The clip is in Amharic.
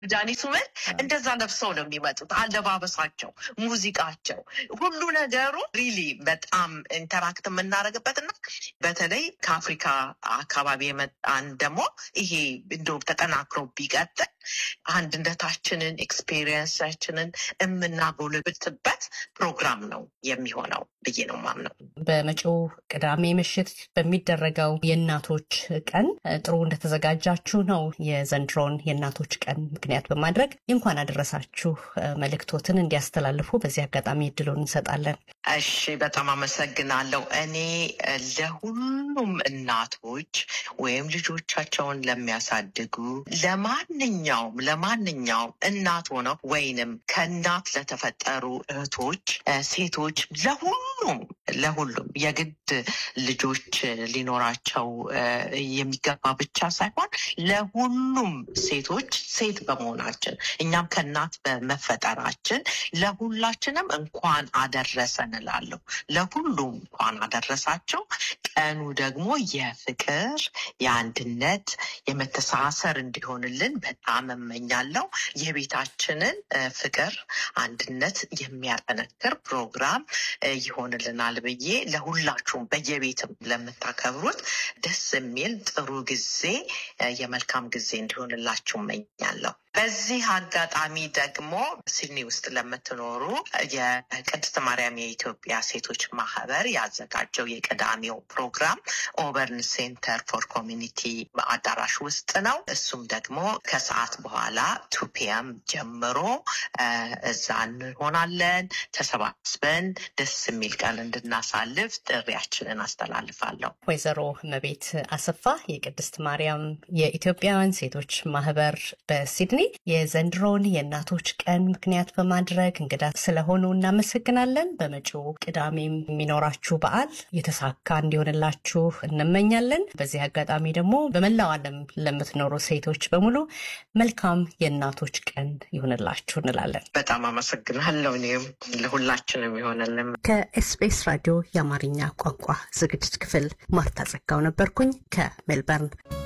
ዳኒ ሱመን እንደዛ ለብሰው ነው የሚመጡት። አለባበሳቸው፣ ሙዚቃቸው፣ ሁሉ ነገሩ ሪሊ በጣም ኢንተራክት የምናደርግበት እና በተለይ ከአፍሪካ አካባቢ የመጣን ደግሞ ይሄ እንደውም ተጠናክሮ ቢቀጥል አንድነታችንን ኤክስፔሪየንሳችንን የምናጎለብትበት ፕሮግራም ነው የሚሆነው ብዬ ነው ማምነው። በመጪው ቅዳሜ ምሽት በሚደረገው የእናቶች ቀን ጥሩ እንደተዘጋጃችሁ ነው። የዘንድሮን የእናቶች ቀን ምክንያት በማድረግ እንኳን አደረሳችሁ መልእክቶትን እንዲያስተላልፉ በዚህ አጋጣሚ እድሉን እንሰጣለን። እሺ፣ በጣም አመሰግናለሁ። እኔ ለሁሉም እናቶች ወይም ልጆቻቸውን ለሚያሳድጉ ለማንኛውም ለማንኛውም እናት ሆነው ወይንም ከእናት ለተፈጠሩ እህቶች፣ ሴቶች ለሁሉም ለሁሉም የግድ ልጆች ሊኖራቸው የሚገባ ብቻ ሳይሆን ለሁሉም ሴቶች ሴት በመሆናችን እኛም ከእናት በመፈጠራችን ለሁላችንም እንኳን አደረሰን እላለሁ። ለሁሉም እንኳን አደረሳቸው። ቀኑ ደግሞ የፍቅር፣ የአንድነት፣ የመተሳሰር እንዲሆንልን በጣም እመኛለሁ። የቤታችንን ፍቅር፣ አንድነት የሚያጠነክር ፕሮግራም ይሆንልናል ብዬ ለሁላችሁም በየቤትም ለምታከብሩት ደስ የሚል ጥሩ ጊዜ የመልካም ጊዜ እንዲሆንላችሁ እመኛለሁ። በዚህ አጋጣሚ ደግሞ ሲድኒ ውስጥ ለምትኖሩ የቅድስት ማርያም የኢትዮጵያ ሴቶች ማህበር ያዘጋጀው የቅዳሜው ፕሮግራም ኦበርን ሴንተር ፎር ኮሚኒቲ አዳራሽ ውስጥ ነው። እሱም ደግሞ ከሰዓት በኋላ ቱ ፒኤም ጀምሮ እዛ እንሆናለን። ተሰባስበን ደስ የሚል ቀን እንድናሳልፍ ጥሪያችንን አስተላልፋለሁ። ወይዘሮ እመቤት አሰፋ የቅድስት ማርያም የኢትዮጵያውያን ሴቶች ማህበር በሲድኒ የዘንድሮውን የእናቶች ቀን ምክንያት በማድረግ እንግዳ ስለሆኑ እናመሰግናለን። በመጪው ቅዳሜም የሚኖራችሁ በዓል የተሳካ እንዲሆንላችሁ እንመኛለን። በዚህ አጋጣሚ ደግሞ በመላው ዓለም ለምትኖሩ ሴቶች በሙሉ መልካም የእናቶች ቀን ይሆንላችሁ እንላለን። በጣም አመሰግናለሁ። እኔም ለሁላችንም ይሆንልን። ከኤስቢኤስ ራዲዮ የአማርኛ ቋንቋ ዝግጅት ክፍል ማርታ ጸጋው ነበርኩኝ ከሜልበርን